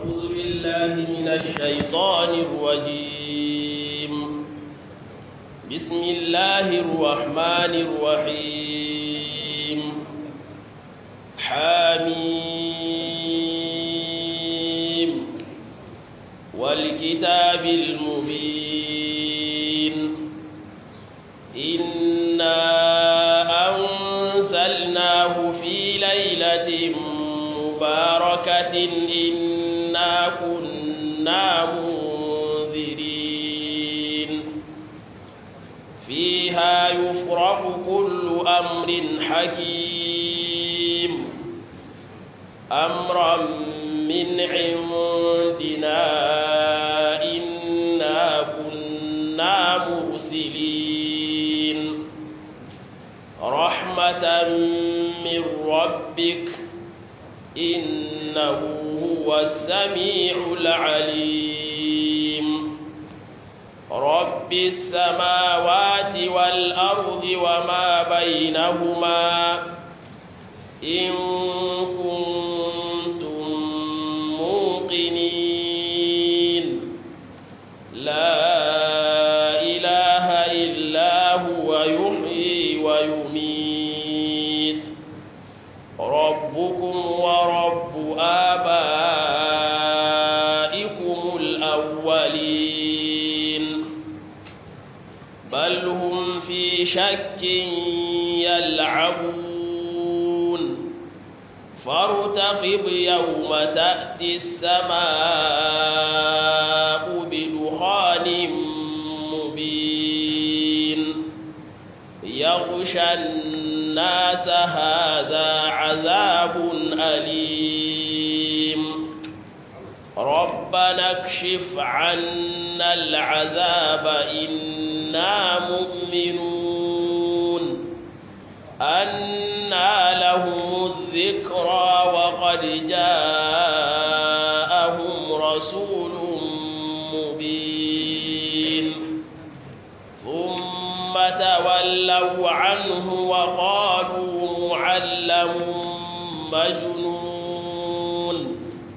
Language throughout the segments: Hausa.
أعوذ بالله من الشيطان الرجيم بسم الله الرحمن الرحيم حميم والكتاب المبين إنا أنزلناه في ليلة مباركة إنا كنا منذرين فيها يفرق كل أمر حكيم أمرا من عندنا إنا كنا مرسلين رحمة من ربك إنه هو السميع العليم رب السماوات والأرض وما بينهما إن كنتم موقنين لا إله إلا هو يحيي ويميت ربكم ورب آبائكم الأولين بل هم في شك يلعبون فارتقب يوم تأتي السماء بدخان مبين يغشى الناس هذا عذاب أليم ربنا اكشف عنا العذاب إنا مؤمنون أنا لهم الذكرى وقد جاءهم رسول مبين ثم تولوا عنه وقالوا معلم مجنون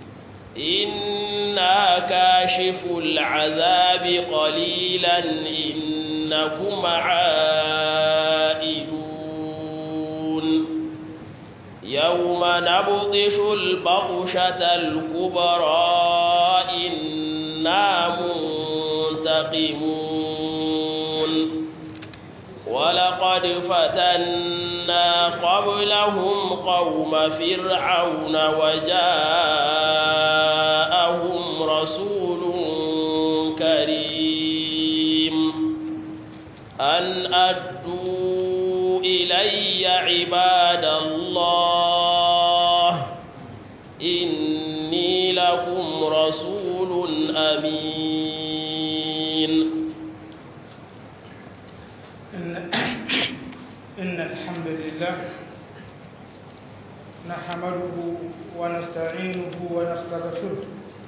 إنا كاشف العذاب قليلا إنكم عائدون يوم نبطش البطشة الكبرى إنا منتقمون ولقد فتنا قبلهم قوم فرعون وجاءهم رسول كريم أن أدوا إلي عباد الله إني لكم رسول أمين إن, إن الحمد لله نحمده ونستعينه ونستغفره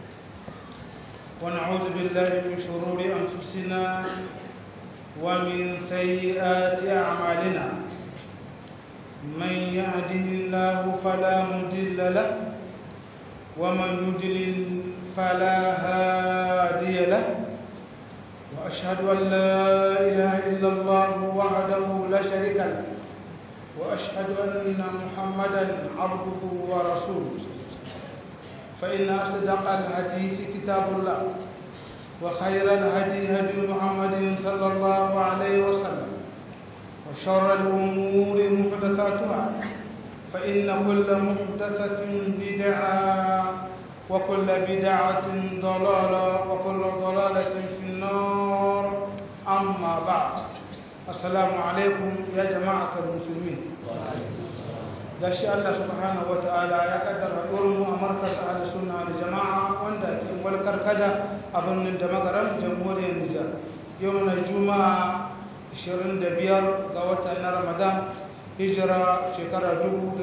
ونعوذ بالله من شرور أنفسنا ومن سيئات أعمالنا من يهده الله فلا مضل له ومن يضلل فلا هادي له وأشهد أن لا إله إلا الله وحده لا شريك له وأشهد أن محمدا عبده ورسوله فإن أصدق الحديث كتاب الله وخير الهدي هدي محمد صلى الله عليه وسلم وشر الأمور محدثاتها فإن كل محدثة بدعة وكل بدعة ضلالة وكل ضلالة في النار أما بعد السلام عليكم يا جماعة المسلمين gashi Allah subhanahu wataala ya kaddara mu a markas ahli sunna da jama'a wanda ke walkar kada a birnin da magaran jamhuriyar Nijar yau na juma'a 25 ga watan na Ramadan hijira shekara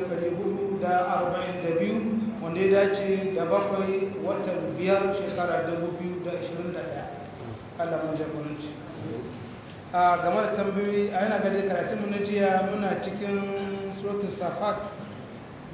1442 wanda ya dace da bakwai watan biyar shekara 2021 Allah mun jagoranci a game da tambayoyi a yana gade karatun mu na jiya muna cikin suratul safat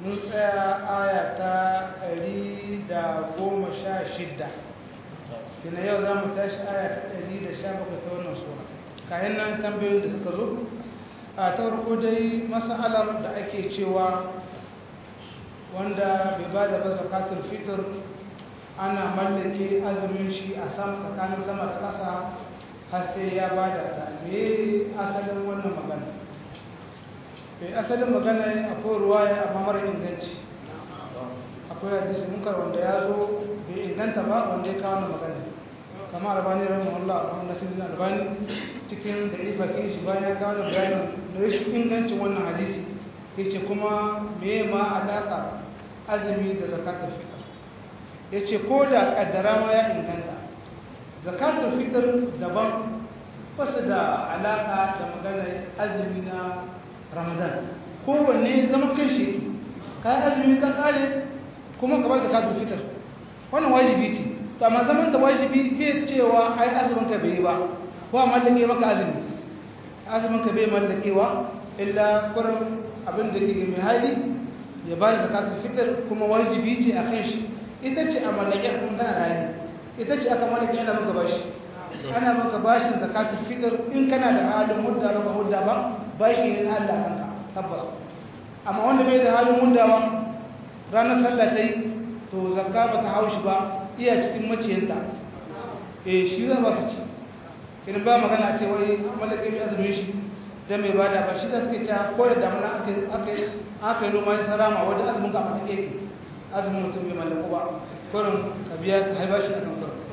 mun tsaya aya ta ɗari da goma sha shidda kina yau za mu tashi aya ta ɗari da sha bakwai ta wannan sura kayan nan tambayoyin da suka zo a ta farko dai masalar da ake cewa wanda bai ba da ba zakatul fitr ana mallake azumin shi a sama tsakanin sama da ƙasa har sai ya ba da ta me asalin wannan magana mai asalin magana akwai ruwaya amma mara inganci akwai hadisi munkar wanda ya zo bai inganta ba wanda ya kawo magana kama albani rahimahullah a nasirin albani cikin da ifakin shi bayan ya kawo bayanin da rashin ingancin wannan hadisi ya ce kuma me ma alaƙa azumi da zakatul fitr ya ce ko da ƙaddara ma ya inganta zakatul fitr daban basu da alaƙa da maganar azumi na ramadan kowanne zama kan shi ka yi azumi ka kare kuma ka bar zakatul fitr wannan wajibi ce to amma zaman da wajibi bai cewa ai azumin ka bai ba ko a mallake maka azumi azumin ka bai mallakewa illa kurin abin da ke mai hali ya ba da zakatul fitr kuma wajibi ce a kan shi ita ce a mallake kuma kana rayu ita ce aka mallake ana maka bashi ana maka bashin zakatul fitr in kana da halin mudda ba mudda ba bashi ne na Allah kanka tabbas amma wanda bai da halin muddawa ranar sallah ta yi to zakka ba ta haushi ba iya cikin maciyanta eh shi za ba su ci in ba magana ce wai mallake mai azumin shi dan mai bada ba shi za su ke ta ko da damuna aka yi noma ya sarama wajen azumin ka mata keke azumin mutum bai mallaku ba kurin ka biya ka haifa shi a kan kurin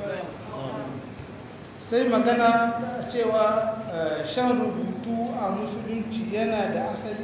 sai magana cewa shan rubutu a musulunci yana da asali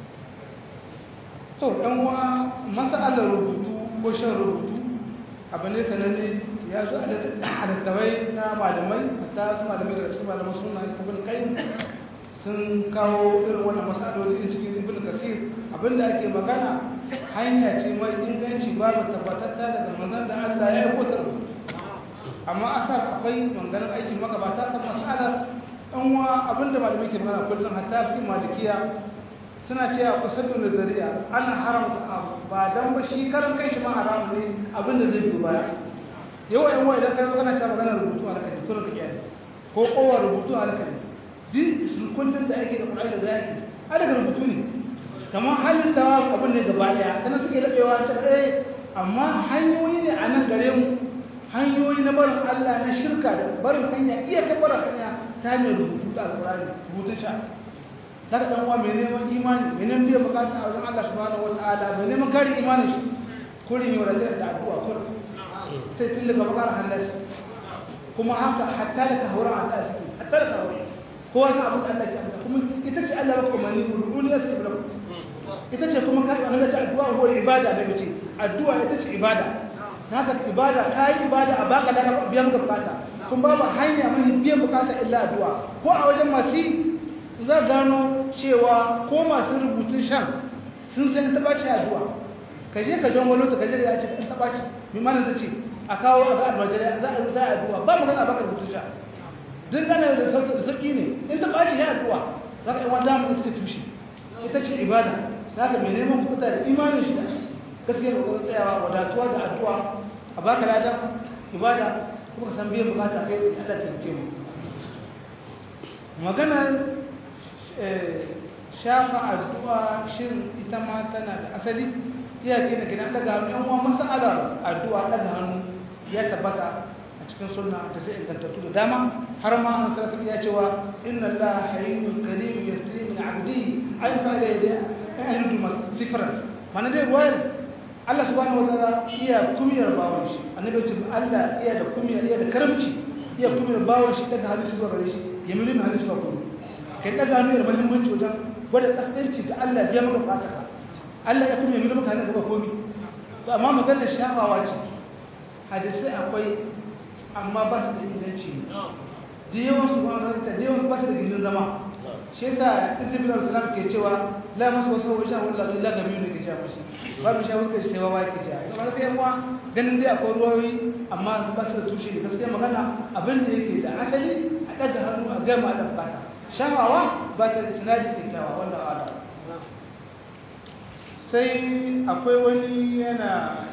to ɗan wa masalar rubutu ko shan rubutu abu ne sananne ya zo a littawai na malamai ta su malamai daga cikin malamai suna ibn kai sun kawo irin wannan masaloli in cikin ibn kasir abinda ake magana hanya ce mai inganci babu tabbatatta daga manzon da Allah ya yi kotar amma asar akwai manganin aikin magabata ta masalar ɗan wa abinda malamai ke magana kullum hatta fi malikiya suna cewa kusurdu da zari'a ana haramta abu ba don ba shi karan kai shi ma haramu ne abinda zai biyu baya yau yan wa idan kai kana cewa maganar rubutu a lakani kullum ka kyale ko kowa rubutu a lakani duk sun kullum da ake da ƙwarai da zaki a daga rubutu ne kamar halin tawa abin ne gaba ɗaya kana suke laɓewa ta eh amma hanyoyi ne a nan gare mu hanyoyi na barin Allah na shirka da barin hanya iya ta barin hanya ta hanyar rubutu da alƙur'ani rubutun sha daga dan uwa mai neman imani mai neman biyan bukata a wajen Allah subhanahu wataala mai neman kare imanin shi kurin yau da da addu'a kurin sai tun daga bakar hannas kuma haka hatta da tahawuran Allah suke hatta da tahawuran kowa na abin Allah ke amsa kuma ita ce Allah baka umarni ruɗuni ya sai bulaku ita ce kuma kai wani ta addu'a ko ibada da mace addu'a ita ce ibada haka ibada kai ibada a baka da biyan bukata kun babu hanya mai biyan bukata illa addu'a ko a wajen masu za gano cewa ko masu rubutun shan sun san taɓa ce addu'a ka je ka jan walo ta ka je ya ce kan taɓa ce mimanin ta ce a kawo a ga almajiri za a za a addu'a ba mu gana baka rubutun sha duk gana da sauƙi ne in taɓa ce ya addu'a za ka yi wanda mu ita ce tushe ita ce ibada za ka mai neman kuɗa da imanin shi da gaskiyar kokarin tsayawa wadatuwa da addu'a a baka lada ibada kuma ka san biyan bukata kai Allah ta taimake mu maganar shafa addu'a shin ita ma tana da asali iya gina gina daga hannu yan uwa masalar addu'a daga hannu ya tabbata a cikin sunna da sai ingantattu da dama har ma an sarrafa ya cewa inna allaha hayyun karim yasri min abdi ay fa da yada an yudu sifran mana dai ruwayar Allah subhanahu wataala iya kumiyar bawon shi annabi ce Allah iya da kumiyar iya da karamci iya kumiyar bawon shi daga hannu shi zuwa gare shi ya milimin hannu shi ba kuma kai daga hannu da muhimmanci wajen gwada kaskanci da Allah biya maka fata ka Allah ya kuma yi maka hannun gaba komi to amma maganar shafawa ce hadisai akwai amma ba su da inganci da yawan su ba da yawan ba su da gindin zama shi yasa ibn al-salam ke cewa la masu wasu wajen wallahi la gabi ne ke cewa shi ba mu sha wasu ke cewa ba ke cewa to kaga yan uwa ganin dai akwai ruwayoyi amma ba su da tushe da gaskiya magana abin da yake da asali a daga hannu a gama da fata shawawa ba ta da sinadi kyakkyawa wanda ala sai akwai wani yana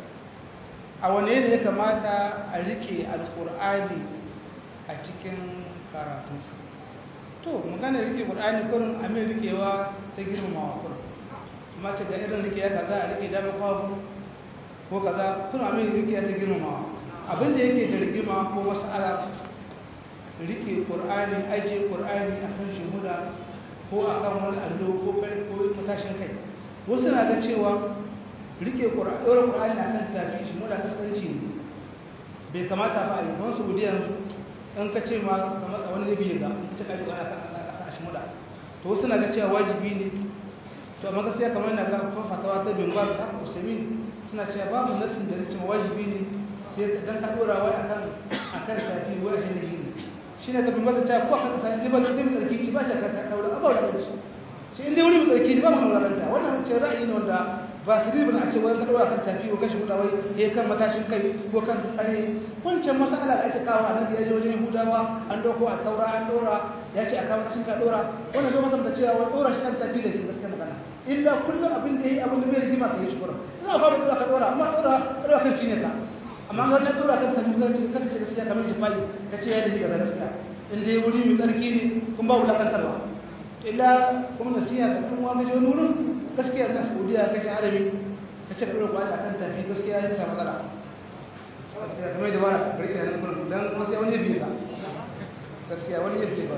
a wane ne ya kamata a rike alkur'ani a cikin karatu to magana rike qur'ani kurin a mai rikewa ta girmamawa kurin amma ta ga irin rike ya kaza a rike dama kwabu ko kaza kurin a mai rike ta girmamawa abinda yake da rigima ko mas'ala rike qur'ani aje qur'ani akan shimuda ko akan wani allo ko kai ko matashin kai wasu na ga cewa rike qur'ani dora qur'ani akan tafi shimuda kasance ne bai kamata ba a yi don su yanzu in ka ce ma kamar a wani zai biye ga ita kaji ana kan ƙasa a shimuda to wasu na ga cewa wajibi ne to amma gaskiya kamar na ga kuma fatawa ta bin ba ta usaimin suna cewa babu nasin da zai ce wajibi ne sai dan ka dora wai akan akan tafi wai shi ne shi ne shi ne ka bin ba ta ko aka kasa ne ba da bin tsarki ki ba ta ka kaura abawa da shi shi inda wuri mai tsarki ne ba mu kauranta wannan ce ra'ayi ne wanda ba su ribin a ce wani ka ɗora kan tafi ko kashi hudawa ya kan matashin kai ko kan tsare wancan masala da ake kawo a nan ya je wajen hudawa an doko a taura an ɗora ya ce a kawo matashin ka ɗora wannan bai masanta cewa wani ɗora shi kan tafi da shi gaskiya magana illa kullum abin da ya yi abin da bai rigima ka yi shi kuran ina kawo ɗora ka ɗora amma ɗora ɗora kan cinye ka amma ga wannan ɗora kan tafi ka ce ka ce gaskiya kamar jifa'i ka ce ya da shi ga gaskiya in dai wuri mai tsarki ne kun ba wulakantarwa illa kuma nasiha ga kuma wani wani wurin gaskiya na saudiya kashe harami ka ce ka ɗora kwaya kan tafi gaskiya ya sa matsala gaskiya kamar da wani barki da nan don kuma sai wani biyu ka gaskiya wani ya biyu ba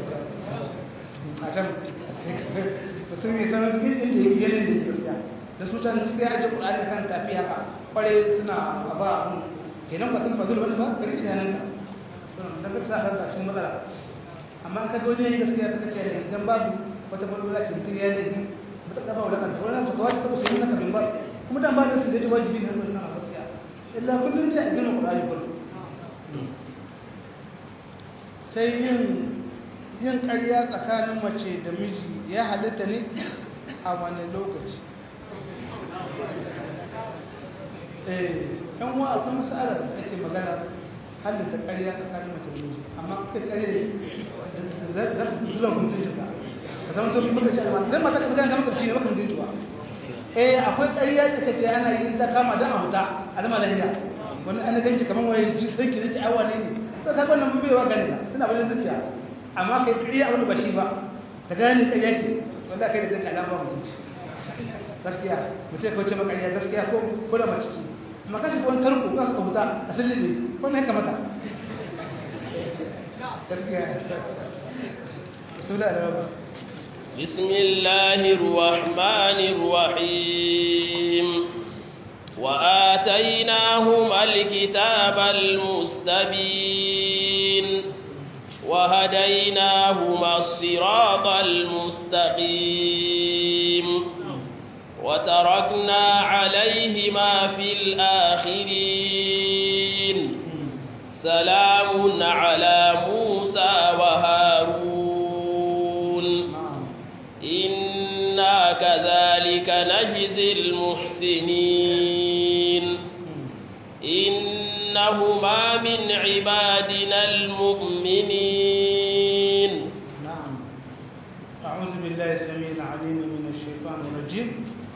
a can mutum ya sanar duk inda ya yi da ya gaskiya da su can gaskiya ajiye kuɗaɗe kan tafi haka kware suna a ba abun kenan ba sun ba zuwa wani ba barki da nan ka don ka sa kanka cikin matsala amma ka ga wani ya yi gaskiya ka ce da idan babu wata matsala ce mutum ya yi ta kafa wadda kanta wannan fatawa ta kafa sunna kabin ba kuma dan ba da su da ce wajibi ne wannan a gaskiya illa kullum sai a gina qur'ani kullum sai yin yin ƙarya tsakanin mace da miji ya halitta ne a wani lokaci eh yan wa akwai masalar da ake magana halitta ƙarya tsakanin mace da miji amma kai ƙarya da za su zuwa mutunci ka zama to muka shi alma zan mata ka ga ga mutunci ne baka mutunci ba eh akwai ƙarya da kace ana yin ta kama dan a huta alma lahiya wannan an ganci kaman waye ji sai ki nace awa ne to ka wannan mun baiwa gani na suna bayan zuciya amma kai ƙarya abin ba shi ba ta gani ƙarya ce wallahi kai da kanka alama mutunci gaskiya mutai ko ce maka ƙarya gaskiya ko ko da mace ce amma kashi ko wani tarko ka suka huta asali ne wannan ya kamata gaskiya sura da بسم الله الرحمن الرحيم وآتيناهما الكتاب المستبين وهديناهما الصراط المستقيم وتركنا عليهما في الآخرين سلام على موسى وهارون إنا كذلك نجزي المحسنين إنهما من عبادنا المؤمنين نعم أعوذ بالله السميع العليم من الشيطان الرجيم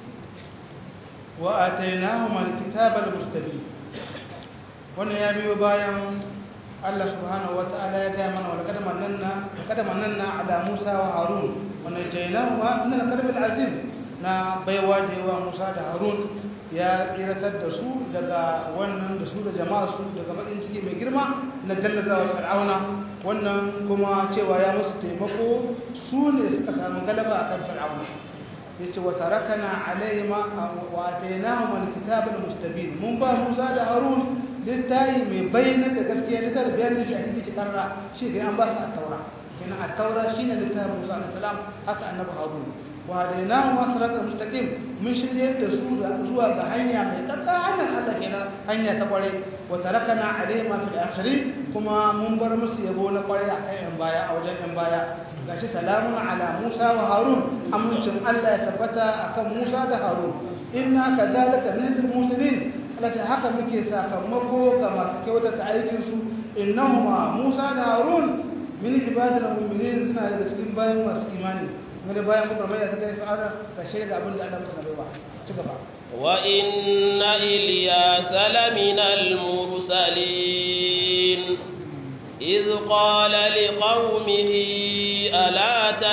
وآتيناهما الكتاب المستبين wannan ya biyo bayan Allah subhanahu wa ta'ala ya gaya mana wa laqad mananna laqad mananna ala Musa wa Harun wa najaynahuma min al-karb al-azim na baiwa da yawa Musa da Harun ya kiratar da su daga wannan da su da jama'a su daga bakin ciki mai girma na gallazawa Fir'auna wannan kuma cewa ya musu taimako su ne suka samu galaba akan Fir'auna yace wa tarakana alaihima wa atainahuma al-kitaba al-mustabin mun ba Musa da Harun littayi mai bayyana da gaskiya da tare bayanin shahidi ki karra shi ga an ba su at-taura kenan at-taura shine littafin Musa alaihi salam haka annabi Harun wa hadainahu wa siratal mustaqim mun shirye da su zuwa ga hanya mai tsatsa hanyar Allah kenan hanya ta kware wa tarakana alaihima fil akhirin kuma mun bar musu yabo na kware akan yan baya a wajen yan baya gashi salamun ala Musa wa Harun amincin Allah ya tabbata akan Musa da Harun inna kadhalika najzil muslimin Allah haka muke sakamako ga masu kyautata aikin su innahuma Musa da Harun min ibadil mu'minin suna daga cikin bayan masu imani wani bayan muka mai da ta kai fir'auna ka shaida abin da Allah masa na baiwa ci gaba وإن إلياس لمن المرسلين إذ قال لقومه ألا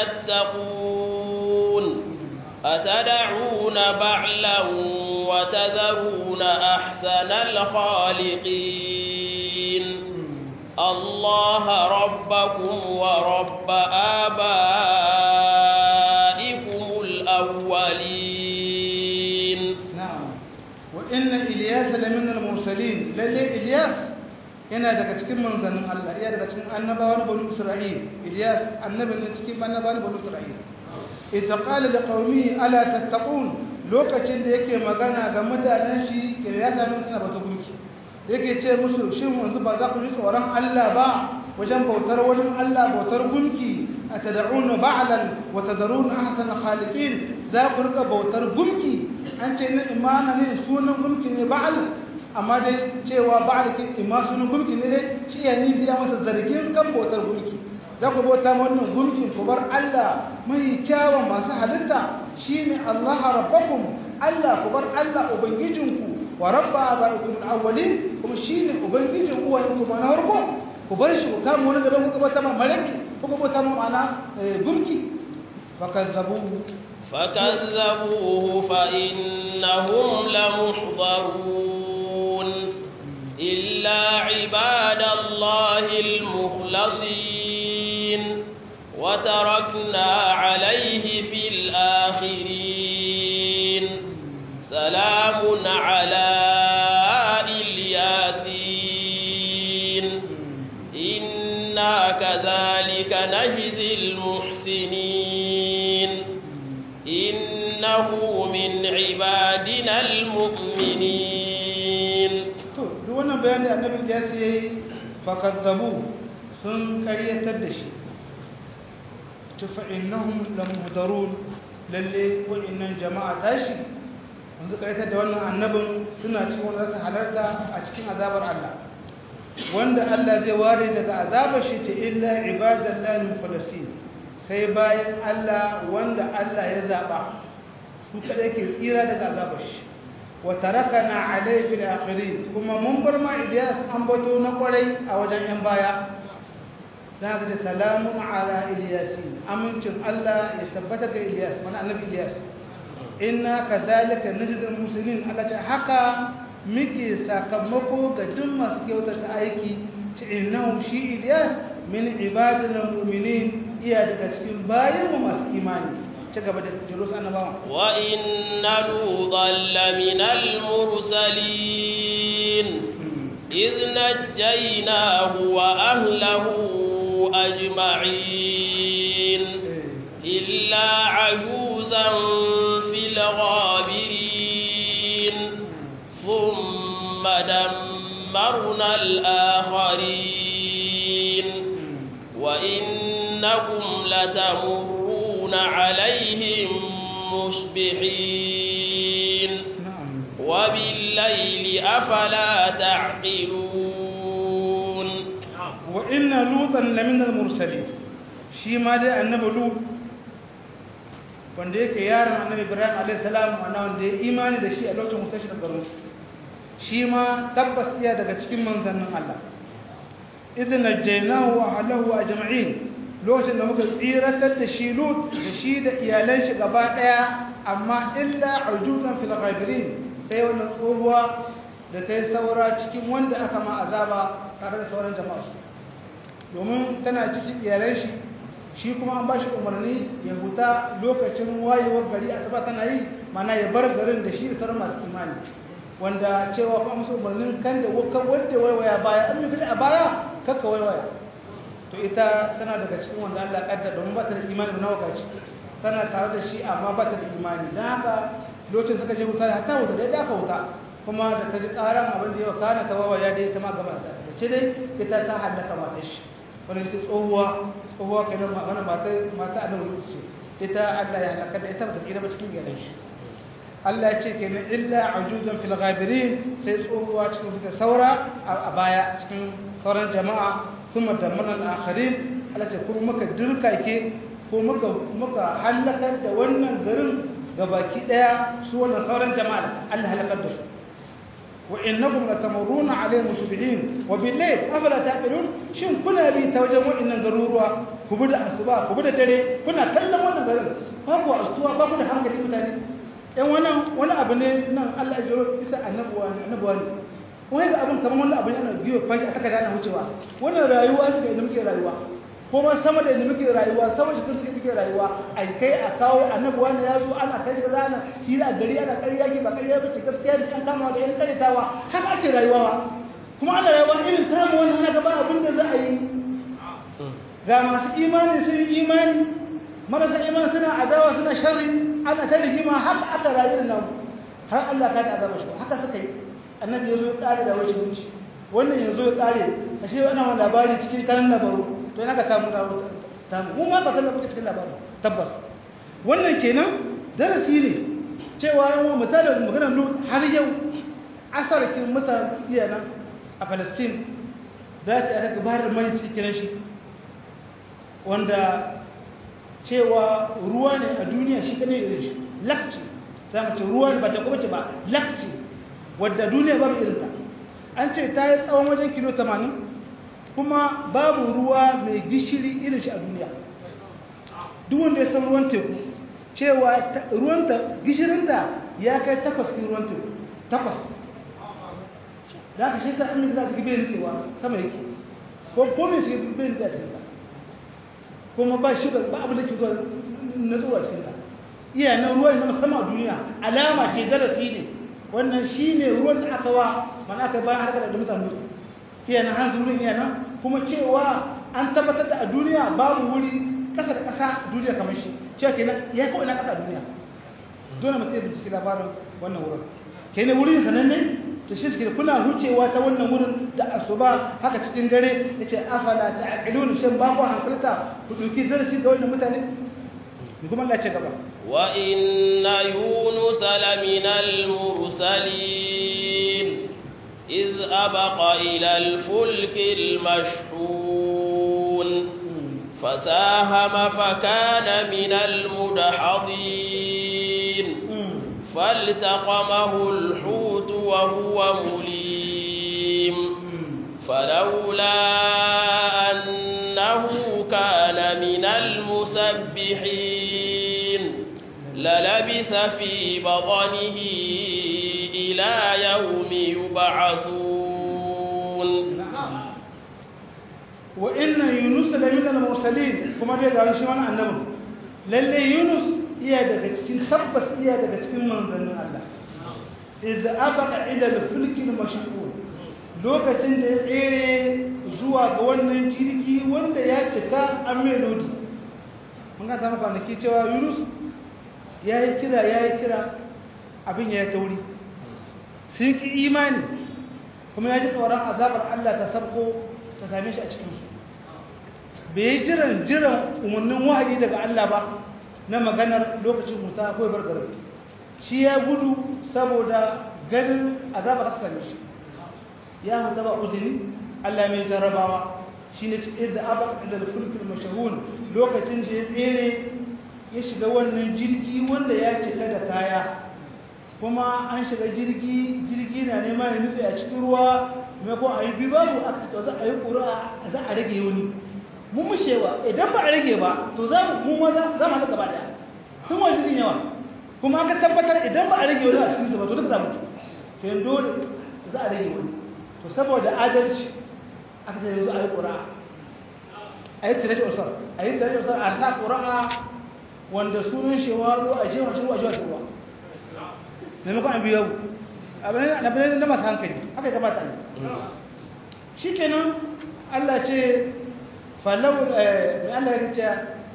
تتقون أتدعون بعلا وتذرون أحسن الخالقين الله ربكم ورب آبائكم الأولين na'am wa inna ilyas lamin al-mursalin lalle ilyas yana daga cikin manzannin Allah iya daga cikin annabawan banu isra'il ilyas annabi ne cikin annabawan banu isra'il idza qala liqaumi ala tattaqun lokacin da yake magana ga mutanen shi ya sami suna bata gunki yake ce musu shin yanzu ba za ku ji tsoron Allah ba wajen bautar wani Allah bautar gunki atad'una ba'lan wa tadruna ahsana khaliqin za ku rika bautar gunki an ce na imana ne sunan gunki ne ba'al amma dai cewa ba'al kin ima sunan gunki ne dai shi ya ni biya masa zargin kan bautar gunki za ku bauta ma wannan gunkin ku bar Allah mai kyawun masu halitta shine Allah rabbakum Allah ku bar Allah ubangijinku wa rabba abaikum al-awwalin kuma shine ubangijin uwayenku ma na farko ku bar shi ku kama wani daban ku bauta ma malaki ku bauta ma ma'ana gunki fakazzabuhu فكذبوه فإنهم لمحضرون إلا عباد الله المخلصين وتركنا عليه في الآخرين سلام على الياسين إنا كذلك نجزي المحسنين إنه من عبادنا المؤمنين to duk wannan bayan da annabi ya sai fakazzabu sun karyatar da shi to fa innahum lamuhdarun lalle wa'annan jama'a tashi yanzu karyatar da wannan annabin suna cikin wanda su halarta a cikin azabar Allah wanda Allah zai ware daga azabar shi ce illa ibadallahi mukhlasin sai bayan Allah wanda Allah ya zaba su kada ke tsira daga azabar shi wa tarakana alayhi fil akhirin kuma mun bar ma Ilyas an bato na kwarai a wajen yan baya dan haka da salamun ala Ilyasin amincin Allah ya tabbata ga Ilyas mana annabi Ilyas inna kadhalika najzil muslimin Allah ta haka muke sakamako ga duk masu kyautata aiki ta innahu shi Ilyas min ibadina mu'minin iya daga cikin bayanmu masu imani ci gaba da jirus annabawa wa inna lutan laminal mursalin idh najjaynahu wa ahlahu ajma'in illa ajuzan fil ghabirin thumma dammarna al-akharin wa innakum latamurrun عليهم مصبحين وبالليل أفلا تعقلون وإن لوطا لمن المرسلين shi ma dai annabi lut wanda yake yaron annabi ibrahim alayhi salam ana wanda ya imani da shi a lokacin mutashi da garin shi ma tabbas iya daga cikin manzannin Allah idan najjaynahu wa ahlahu ajma'in lokacin da muka tsiratar da shi lut da shi da iyalan shi gaba daya amma illa ujuzan fil ghabirin sai wannan tsohuwa da ta yi saura cikin wanda aka ma azaba tare da sauran jama'a su domin tana cikin iyalan shi shi kuma an ba shi umarni ya huta lokacin wayewar gari asaba tana yi mana ya bar garin da shi da sauran masu imani wanda cewa fa musu umarnin kan da wanda waiwaya baya an yi kashi a baya kakka waiwaya to ita tana daga cikin wanda Allah kaddar domin ba ta da imani na wakaci tana tare da shi amma ba ta da imani don haka lokacin suka je wuta ta wuta dai da aka wuta kuma da ta ji karan abin da yau kana ta wawa ya dai ta ma gaba da ce dai ita ta hallaka mata shi wani ita tsohuwa tsohuwa kenan wani mata mata a nan ce ita Allah ya halaka da ita ba ta tsira ba cikin gidan shi Allah ya ce kenan illa ajuzan fil ghabirin sai tsohuwa cikin suka saura a baya cikin sauran jama'a ثم دمرنا الآخرين التي كل مكة دركا كي ko muka muka halakar da wannan garin gabaki daya su wannan sauran jama'a Allah halakar da su wa innakum latamuruna alayhim musbihin wa billayl afala taqilun shin kuna bi ta wajen waɗannan garuruwa ku bi da asuba ku bi da dare kuna kallon wannan garin babu asuwa babu da hankali mutane ɗan wannan wani abu ne nan Allah ya jiro isa annabuwa ne annabuwa ne wani ga abin kamar wannan abu ne ana biyo fashi a saka dana wucewa wannan rayuwa suka inda muke rayuwa ko ma sama da inda muke rayuwa sama shi kan muke rayuwa a kai a kawo annabuwa ne ya zo ana kai ga zana hira gari ana ƙarya ki ba ƙarya ba ce gaskiya ne an kama da yan karitawa haka ake rayuwa kuma ana rayuwa irin tamu wannan ana gaba abin da za a yi ga masu imani sun yi imani marasa imani suna adawa suna sharri ana ta rigima haka aka rayu nan har Allah ka da azaba shi haka suka yi annabi yazo ya kare da wace wuce wannan yazo ya kare ashe wannan wani labari cikin kan labaru to ina ka samu da ta mu ma ba san da kuke cikin labaru tabbas wannan kenan darasi ne cewa yawan mutanen maganar Lut har yau asarkin mutanen iyanan a Palestine da ta aka gabatar mai cikin shi wanda cewa ruwa ne a duniya shi kane da shi lakci za mu ce ruwa ba ta kuma ce ba lakci wadda duniya babu irinta an ce ta yi tsawon wajen kilo 80 kuma babu ruwa mai gishiri irin shi a duniya duk wanda ya san ruwan teku cewa ruwanta gishirinta ya kai takwas kin ruwan teku takwas da aka shi sa amin za su gibe nutsewa sama yake ko kome su gibe nutsewa cikin ta kuma ba shi ba abin da ke zuwa na zuwa cikin ta iya na ruwan na musamman a duniya alama ce darasi ne wannan shi ne ruwan da aka wa mana aka bayan harkar da mutane iya na hanzu ruwan iya nan kuma cewa an tabbatar da a duniya babu wuri kasa da kasa duniya kamar shi cewa kenan ya kawai na kasa a duniya dole mutum ya bincike labarin wannan wurin kenan wurin sananne to shi suke kuna hucewa ta wannan wurin da asuba haka cikin dare yace afala ta'qilun shin ba ku hankalta ku duki darasi da wannan mutane ni kuma Allah ya ce gaba wa inna yunus laminal mursalin iz abaqa ila al-fulk al-mashhun فساهم فكان من المدحضين فالتقمه الحوت وهو مليم فلولا أنه كان من المسبحين للبث في بطنه إلى يوم يبعثون وإن يونس لمن المرسلين كما بيقال شوانا النبي للي يونس iya daga cikin tabbas iya daga cikin manzannin Allah idza abaqa ila al-fulki al-mashhur lokacin da ya tsere zuwa ga wannan jirgi wanda ya cika an melodi mun ga ta maka nake cewa Yunus yayi kira yayi kira abin ya tauri sun ki imani kuma ya ji tsoron azabar Allah ta sabko ta same shi a cikin su bai jiran jiran umarnin wahayi daga Allah ba na maganar lokacin muta ko bar garin shi ya gudu saboda ganin azaba ta same shi ya mutu ba uzuri Allah mai jarrabawa shine ce idza aba ila al-fulk al-mashhun lokacin da ya tsere ya shiga wannan jirgi wanda ya cika da kaya kuma an shiga jirgi jirgi na neman ya nutse a cikin ruwa maimakon a yi bi babu a to za a yi ƙura za a rage wani mun mushewa idan ba a rage ba to za mu mu maza za mu haɗa gaba daya sun wa jirgin yawa kuma aka tabbatar idan ba a rage wani a cikin ba to duka za mu to yin dole za a rage wani to saboda adalci aka ce yanzu a yi ƙura a yi tare usar a yi tare usar a sa ƙura wanda sunan shewa zo a jewa shi ruwa jewa shi ruwa maimakon an biyo abin da masu hankali haka ya kamata ne shi kenan allah ce falau mai allah ya ce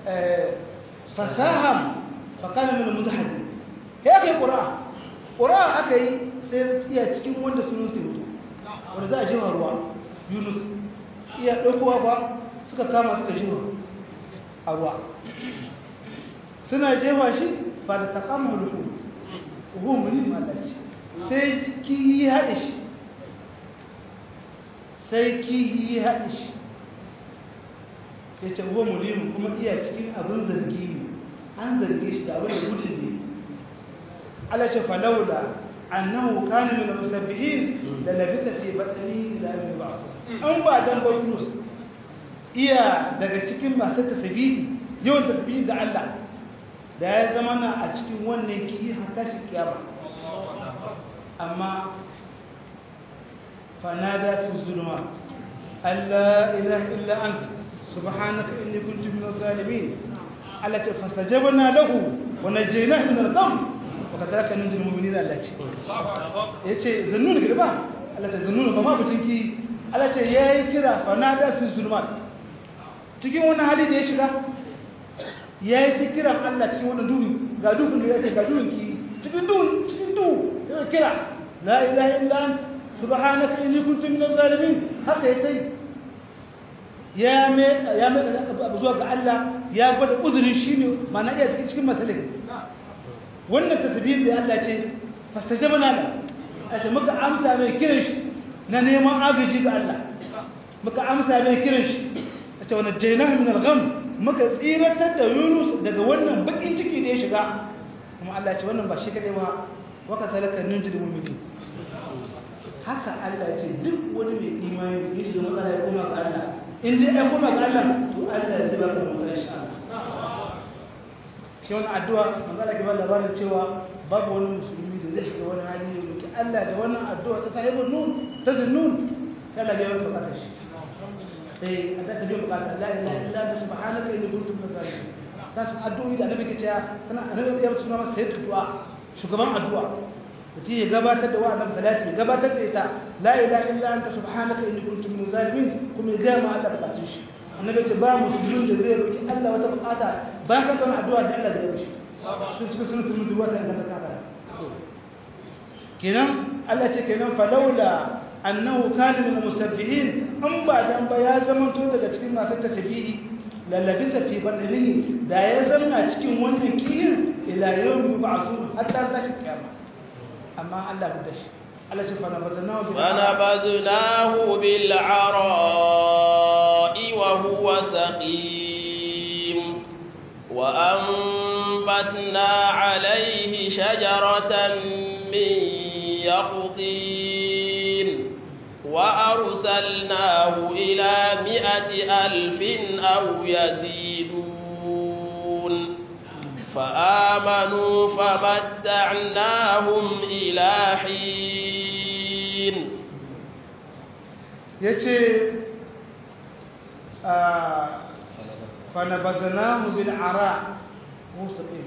fasaham fakanin min mutahadi ya aka yi ƙura ƙura aka yi sai iya cikin wanda sunan su mutu wanda za a jewa ruwa yunus iya ɗaukowa ba suka kama suka jewa a ruwa suna jewa shi fa da taƙamma rufu humuni malaci sai kihi haɗe shi sai kihi haɗe shi ya ce huwa mulimu kuma iya cikin abin zargi ne an zarge shi da abin da gudun ne Allah ce falaula annahu kana min al-musabbihin la labisa fi batnihi ila yawm yub'ath an ba dan ba Yunus iya daga cikin masu tasbihi yawan tasbihi ga Allah da ya zama na a cikin wannan kiyi har tashi kiyama amma fanada fi zulumat alla ilaha illa anta subhanaka inni kuntu minaz zalimin allati fastajabna lahu wa najaynahu min al-gham wa kadhalika nunjil mu'minina allati yace zannun girba allati zannun ba ma butinki allati yayi kira fanada fi zulumat cikin wani hali da ya shiga yayi kiran Allah cikin wani duhu ga duhun da yake ga duhun ki cikin duhu cikin duhu yana kira la ilaha illa anta subhanaka inni kuntu minaz zalimin haka yayi ya mai ya mai zuwa ga Allah ya gwada uzurin shine mana iya cikin cikin masalin wannan tasbih da Allah ce fastajabna la ata muka amsa mai kiran shi na neman agaji ga Allah muka amsa mai kiran shi ata wannan jaynahu min al-gham muka tsiratar da Yunus daga wannan bakin ciki da ya shiga kuma Allah ce wannan ba shi kadai ba waka talaka nunjil mu'minin haka Allah ce duk wani mai imani ya shiga matsala ya koma ga Allah in dai ya koma ga Allah to Allah ya zuba ka mutan insha Allah shi wannan addu'a manzo Allah ke ba labarin cewa babu wani musulmi da zai shiga wani hali ya roki Allah da wannan addu'a ta sahibul nun ta zunnun sai Allah ya yi bukatar shi eh adda ta biyo bukatar la ilaha illa anta subhanaka inni kuntu minaz zalimin ta addu'o'i da annabi ke cewa tana annabi ya tuna masa sayyid du'a shugaban addu'a mutum ya gabatar da wa'annan salati ya gabatar da ita la ilaha illa anta subhanaka inni kuntu minaz zalimin kuma ya ga ma Allah bukatun shi annabi ce ba musulmin da zai roki Allah wata bukata bayan kan kana addu'a da Allah zai yi cikin cikin sunan mutu wata in ka taka kenan Allah ce kenan falawla annahu kana min musabbihin an ba dan ba ya zama to daga cikin masu tafiyi lallabisa fi badanihi da ya zama cikin wannan kiyin ila yawmi yub'athun hatta tashi kiyama amma Allah da shi Allah ce fana bazanahu bil فنبذناه بالعراء وهو سقيم وأنبتنا عليه شجرة من يقطين وأرسلناه إلى مئة ألف أو يزيدون فآمنوا فمتعناهم إلى حين yace fanabazanahu bil ara musaqim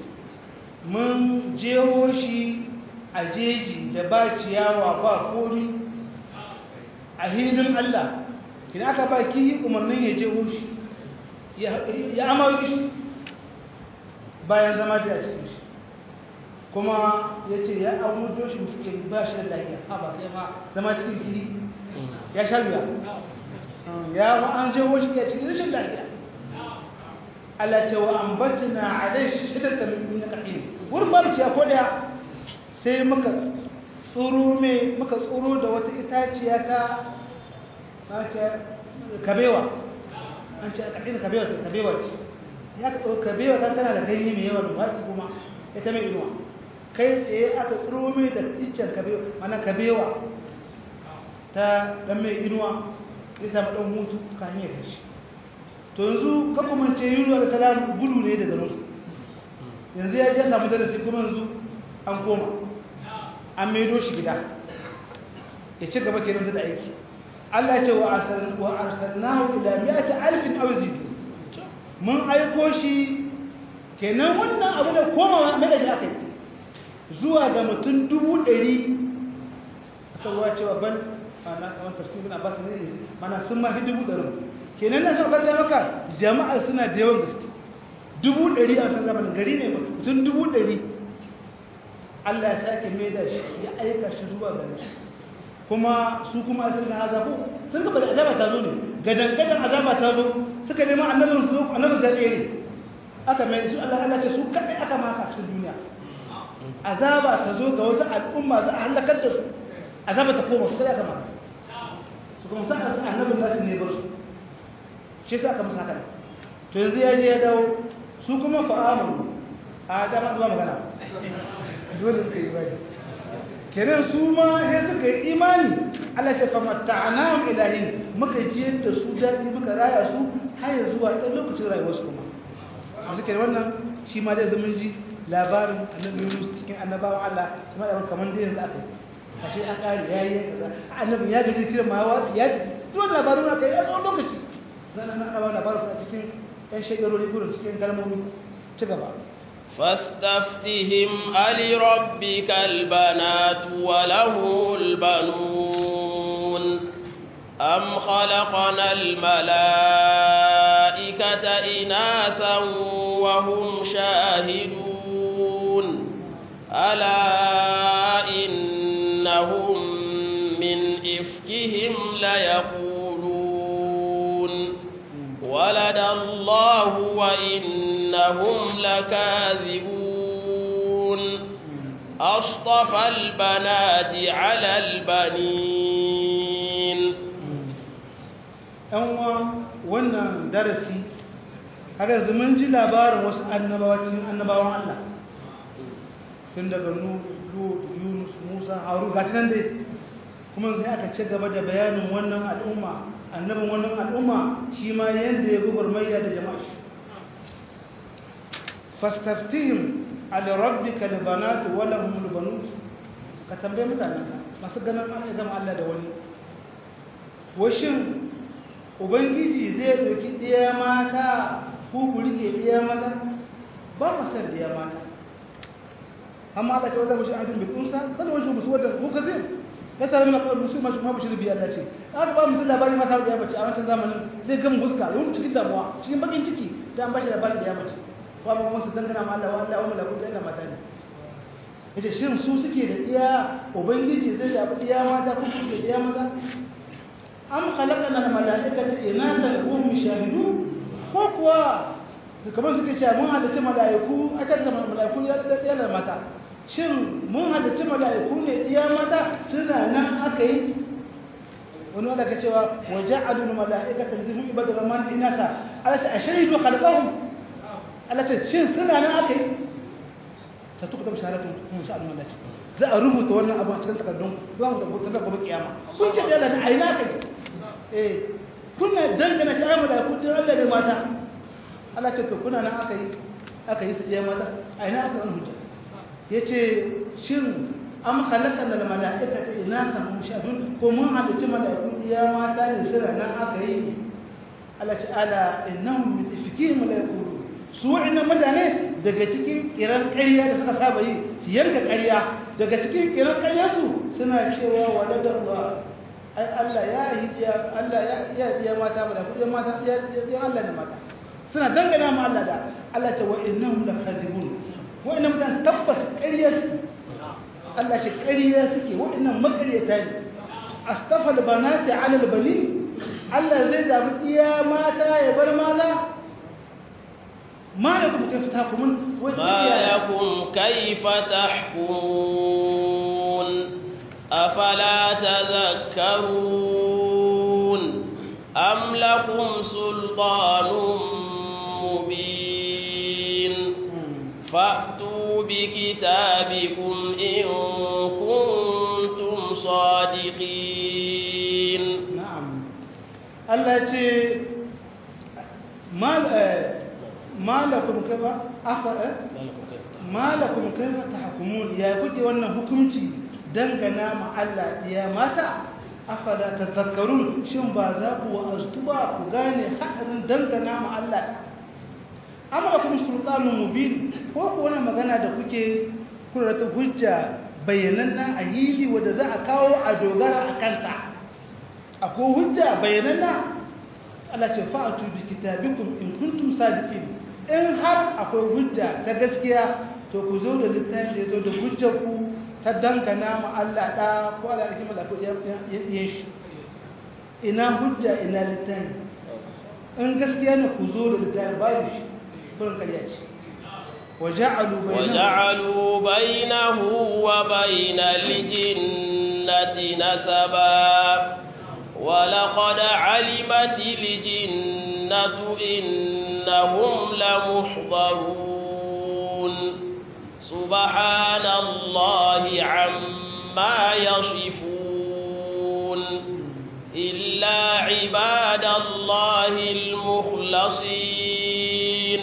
mun jeho shi a jeji da ba ciyawa ba kori a hilin Allah idan aka ba ki umarnin ya jeho shi ya amayo shi bayan zama da cikin shi kuma ya ce ya amudo shi musulun ba shi da lafiya ha ba kai ma zama cikin kiri ya sha biya ya ba an jeho shi ya cikin rashin lafiya Allah ce wa ambatna alai shidatan min naqin wurin babu ciya ko daya sai muka tsoro me muka tsoro da wata itaciya ta ta ce kabewa an ce kadin kabewa ce kabewa ce ya ka tsoro kabewa ta tana da ganye mai yawa da watsi kuma ita mai inuwa kai tsaye aka tsoro me da iccen kabewa mana kabewa ta dan mai inuwa ya samu dan hutu kan ya kashi to yanzu kakumance yunwa da salam gudu ne daga nasu yanzu ya je samu darasi kuma yanzu an koma an maido shi gida ya ci gaba kenan da aiki Allah ce wa arsalnahu ila mi'ati alfin aw zid mun aiko shi kenan wannan abu da koma mai da shi akai zuwa ga mutum dubu ɗari aka ruwa cewa ban ana kamar tafsirin abbas ne mana sun ma dubu ɗari kenan na son fata maka jama'a suna da yawan gaske dubu ɗari a san zamanin gari ne mutum dubu ɗari Allah ya sake mai da shi ya aika shi zuwa gari kuma su kuma sun ga azabu sun ga bada azaba ta zo ne gadan gadan azaba ta zo suka nema annabin su annabin sa ne aka mai su Allah Allah ce su kadai aka maka cikin duniya azaba ta zo ga wasu al'umma za a halakar da su azaba ta koma su kadai aka maka su kuma sa annabin nasu ne bar su shi sa aka musu haka to yanzu ya je ya dawo su kuma fa'amu a dama zuwa magana dole suka yi imani kenan su ma sai suka yi imani Allah ce fama ta'anahum ilahin muka ji da su daɗi muka raya su har zuwa ɗan lokacin rayuwarsu kuma yanzu kenan wannan shi ma dai zama ji labarin annabi Yunus cikin annabawan Allah shi ma da kamar da yanzu aka yi ashe an ƙari ya yi kaza annabi ya gaji kiran ma ya duk labarin aka yi a tsawon lokaci zan ana ana labarin su a cikin ƴan shekarori gudun cikin kalmomi ci gaba فاستفتهم ألربك البنات وله البنون أم خلقنا الملائكة إناثا وهم شاهدون ألا إنهم من إفكهم ليقولون ولد الله وإنهم لكاذبون أصطفى البنات على البنين ‘yan wannan darasi haka yanzu mun ji labarin wasu annabawacin annabawan Allah tun daga Nuhu, Yunus, Musa, Haru ga nan dai kuma sai aka ci gaba da bayanin wannan al'umma annabin wannan al'umma shi ma yadda ya gubar mayya da jama'a shi fastaftihim ala rabbika albanatu wa lahum albanut ka tambaye mutanenka masu ganin an gama Allah da wani washin ubangiji zai doki ɗaya mata ku ku rike ɗaya maza ba mu san ɗaya mata amma Allah ce wanda mushi adun bi kunsa kada wani musu wanda ku kazin ya tare mana kawai musu mashi mabu shirbi Allah ce aka ba mutum labari mata da ya bace a wancan zamanin zai gama huska yawan cikin damuwa cikin bakin ciki da an bashi labarin da ya bace wa ba musu dangana ma Allah wa Allah wa malaku da ina mata ne yace shin su suke da iya ubangiji zai zabi iya mata ko su da iya maza am khalaqna al malaikata inatan wa hum shahidun ko kuwa kamar suke cewa mun halitta malaiku aka zama malaiku ya da iya mata shin mun halitta malaiku ne iya mata suna nan aka yi wani wanda ka cewa wa ja'alul malaikata limu ibadu rahman inasa alata ashhadu khalqahum alata shin suna nan aka yi satukta shahadatu kun sa'al malaki za a rubuta wannan abu a cikin takardun za mu tabbata da gobe kiyama kun ce da Allah aina kai eh kuna dangana shi ayyama da kudi Allah da mata Allah ce to kuna nan aka yi aka yi su ɗaya mata aina aka an hujja yace shin am khalaqana al mala'ikata inasa mushahidun ko mun halicci mala'iku ɗaya mata ne sirra nan aka yi Allah ce ala innahum min ifkihim la yaqulun su wa'annan mutane daga cikin kiran ƙarya da suka saba yi su yanka ƙarya daga cikin kiran ƙarya su suna cewa waladar ba ai Allah ya yi ya Allah ya ya ya mata ba da kudin mata ya ya Allah ne mata suna dangana ma Allah da Allah ta wa innahum lakazibun wa'annan mutane tabbas ƙarya su Allah ce ƙarya suke wa'annan makaryata ne astafal banati ala albani Allah zai zabi iya mata ya bar maza ما لكم كيف تحكمون ما لكم كيف تحكمون أفلا تذكرون أم لكم سلطان مبين فأتوا بكتابكم إن كنتم صادقين نعم التي ما malakum kaifa afa malakum kaifa tahkumun ya kuke wannan hukunci dangana ma Allah ya mata afala tadhakkarun shin ba za ku wa'azu ba ku gane hadarin dangana ma Allah amma kuma sultanun mubin ko ko wannan magana da kuke kuna da hujja bayananna a hili wanda za a kawo a dogara a kanta akwai hujja bayananna Allah ce fa'atu bi kitabikum in kuntum sadiqin in har akwai hujja ta gaskiya to ku zo da littafi ya zo da hujjar ku ta dangana ma Allah da ko Allah da kimar da ku yin shi ina hujja ina littafi in gaskiya ne ku zo da littafi babu shi kurin karya ce وجعلوا بينه وجعلوا بينه وبين الجنة نسبا ولقد علمت الجنة الجنة إنهم لمحضرون سبحان الله عما يصفون إلا عباد الله المخلصين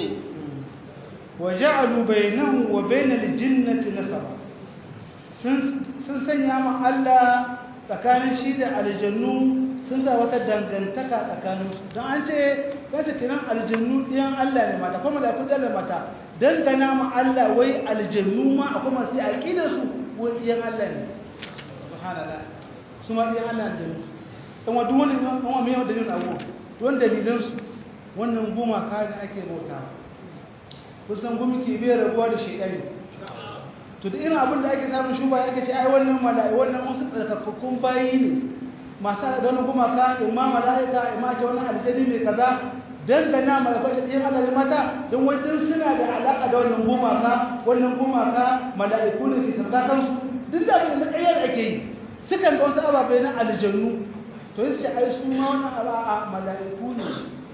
وجعلوا بينه وبين الجنة نسبا sun sanya ma Allah tsakanin shi da aljannu sun sa wata dangantaka tsakanin don an ce kace kiran aljannu ɗiyan Allah ne mata kuma da kudin da mata dangana ma Allah wai aljannu ma akwai masu aqida su wai ɗiyan Allah ne subhanallah su ma ɗiyan Allah aljannu dan wa duk wani dan wa mai dalilin abu don dalilan su wannan goma ka da ake bautawa kusan gumi ke bai rabuwa da shedani to da irin abin da ake samun shuba ake ce ai wannan mala'i wannan wasu tsarkakakkun bayi ne masu da wani kuma ka imma mala'ika imma ce wannan aljani mai kaza dangana malakai da yin Allah mata don wajen suna da alaka da wannan gumaka wannan gumaka mala'iku ne ke sabta kansu duk da abin da ƙaryar ake yi sukan ga wasu ababai na aljannu to yi ai su ma wannan aba'a mala'iku ne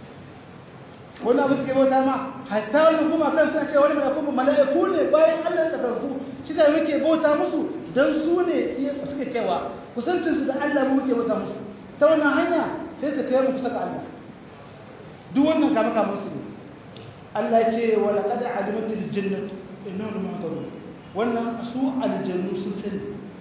wani abu suke bauta ma hatta wani kuma kan suna cewa wani mala'iku mala'iku ne bayan Allah ta karku shi da muke bauta musu dan su ne suke cewa kusancin su da Allah mu muke bauta musu ta wannan hanya sai su kai mu kusa ga Allah duk wannan kama kama su ne Allah ya ce wa laqad alimatil jannatu innahum muhtarun wannan su aljannu sun sani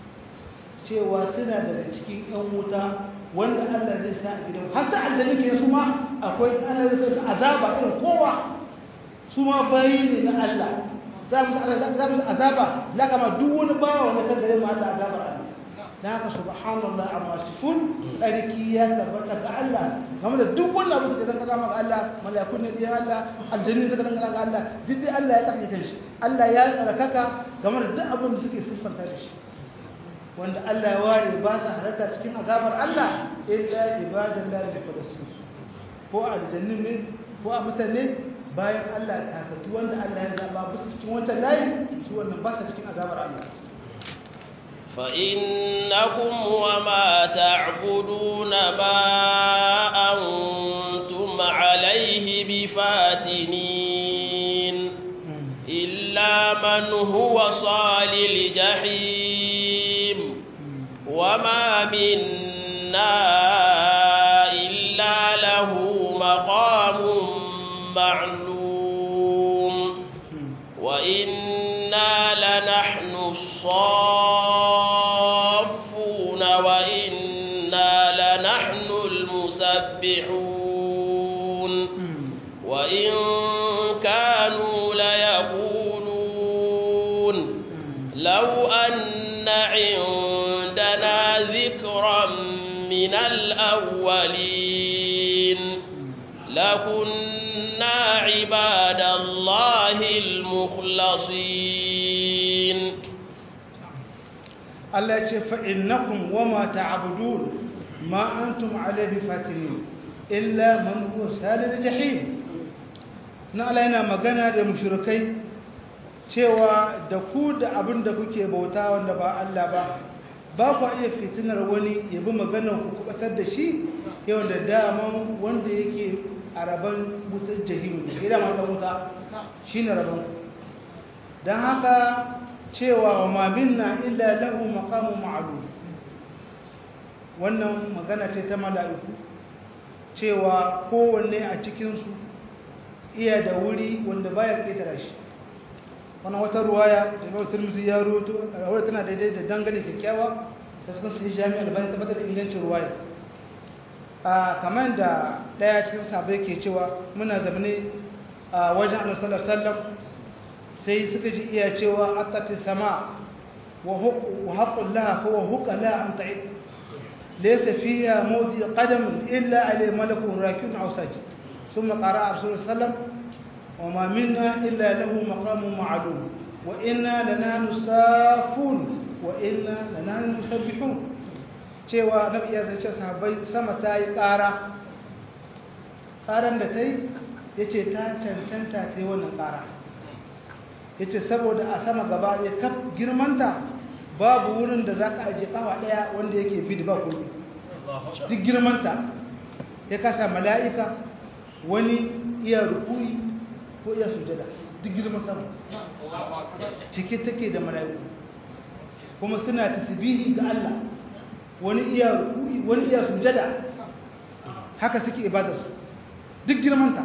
cewa suna daga cikin yan wuta wanda Allah zai sa a gidan har ta aljanni ke su ma akwai Allah zai sa azaba irin kowa su ma bayi ne na Allah za mu za mu azaba la kama duk wani bawa wanda kan gare mu Allah azabar Allah dan haka subhanallahi amma sifun tsarki ya tabbata ga Allah game da duk wannan abu suka san kaza ga Allah malakun ne diyan Allah aljanni suka san kaza ga Allah duk dai Allah ya tsarkake kanshi Allah ya tsarkaka game da duk abin da suke siffanta da shi wanda Allah ya ware ba su halarta cikin azabar Allah illa ibadan la yaqdasu ko a aljannin ne ko a mutane bayan Allah ta takatu wanda Allah ya zaba ba su cikin wancan layi su wannan ba su cikin azabar Allah فإنكم وما تعبدون ما أنتم عليه بفاتنين إلا من هو صال الجحيم وما منا إلا له مقام معلوم وإنا لنحن الصافون وإنا لنحن المسبحون وإن كانوا ليقولون لو أن عندنا ذكرا من الأولين لكنا عباد الله المخلصين Allah ya ce fa'innakum wa ma ta'abudun ma antum alaihi fatinin illa man huwa salil jahim na Allah yana magana da mushrikai cewa da ku da abin da kuke bauta wanda ba Allah ba ba ku iya fitinar wani ya bi maganar ku kubatar da shi yau da daman wanda yake a rabon wutar jahimu da shi dama ɗan wuta shi ne rabon don haka cewa wa ma minna illa lahu maqamun ma'lum wannan magana ce ta mala'iku cewa kowanne a cikin su iya da wuri wanda baya ketara shi wannan wata ruwaya da Imam Tirmidhi ya rawaito rawaya tana daidai da dangane kyakkyawa ta cikin sahih Jami' al-Albani tabbatar da ingancin ruwaya a kamar da daya cikin sahabbai ke cewa muna zamane a wajen Annabi sallallahu alaihi wasallam sai suka ji iya cewa atati sama wa haqqul laha huwa huqa la an ta'id laysa fiha mawdi qadam illa alayhi malakun rakun aw sajid thumma qara'a rasul sallam wa ma minna illa lahu maqamun ma'lum wa inna lanahnu safun wa inna lanahnu musabbihun cewa nabi ya zace sahabbai sama ta yi ƙara ƙaran da ta yi yace ta cancanta ta yi wannan ƙara yace saboda a sama gaba ya kaf girmanta babu wurin da zaka aje kafa daya wanda yake bid ba kulli duk girmanta ya kasa mala'ika wani iya rukui ko iya sujada duk girman sama cike take da mala'iku kuma suna tasbihi ga Allah wani iya rukui wani iya sujada haka suke ibadarsu duk girmanta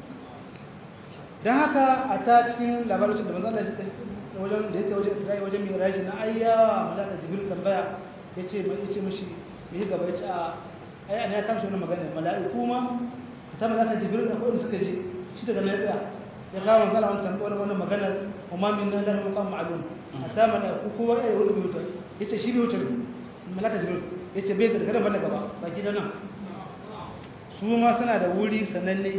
don haka a ta cikin labarin da manzan Allah ya wajen da yake wajen Isra'i wajen Miraji na ayyawa malaka Jibril tambaya yace mai yace mishi me gaba yace a ai an ya kamshi wannan magana mala'iku ma ta malaka Jibril akwai wanda suka je shi daga nan ya ya kawo manzan Allah tambaya wannan magana umma min nan lahu maqam ma'lum hatta mala'iku kowa ai wani wuta yace shi ne wutar malaka Jibril yace bai da daga nan gaba baki da nan su ma suna da wuri sananne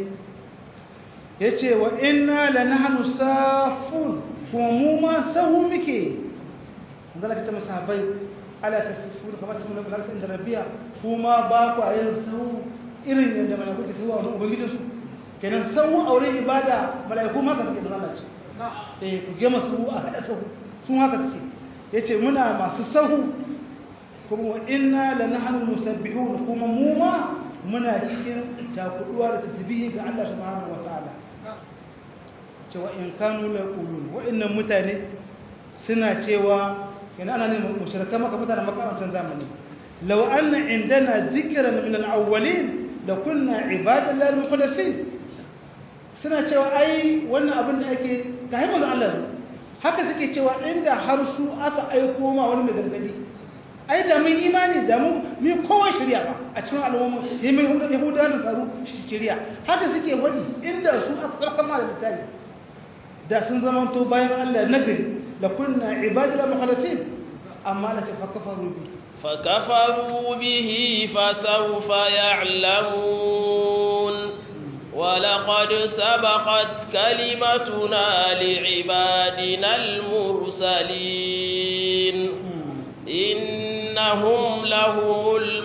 ya ce wa ina da nahanu safun kuma mu ma sahu muke zala ka ta masahabai ala ta sifu da kamata muna bukatar inda rabiya kuma ba ku a yin sahu irin yadda mala'iku ke sahu a wani ubangijinsu kenan sahu a wurin ibada mala'iku ma ka suke da lalace eh ku gema sahu a haɗa sahu sun haka suke ya ce muna masu sahu kuma wa ina da nahanu musabbihun kuma mu ma muna cikin takuduwa da tasbihi ga Allah subhanahu wataala cewa in kanu la yaqulun wa'annan mutane suna cewa yana ana ne mushrikan maka mutane makarantar zamani law anna indana dhikran min al-awwalin la kunna ibadan lil mukhlasin suna cewa ai wannan abin da ake ga himmar Allah haka suke cewa inda har su aka aiko ma wani mai gargadi ai da mun imani da mu mi kowa shari'a ba a cikin al'umma ya mai hudu yahuda da tsaro shari'a haka suke wadi inda su aka farkon ma da littafi da sun zama to bayan Allah nagari la kunna ibadul mukhlasin amma la tafakkaru bi فكفروا به فسوف يعلمون ولقد سبقت كلمتنا لعبادنا المرسلين إنهم لهم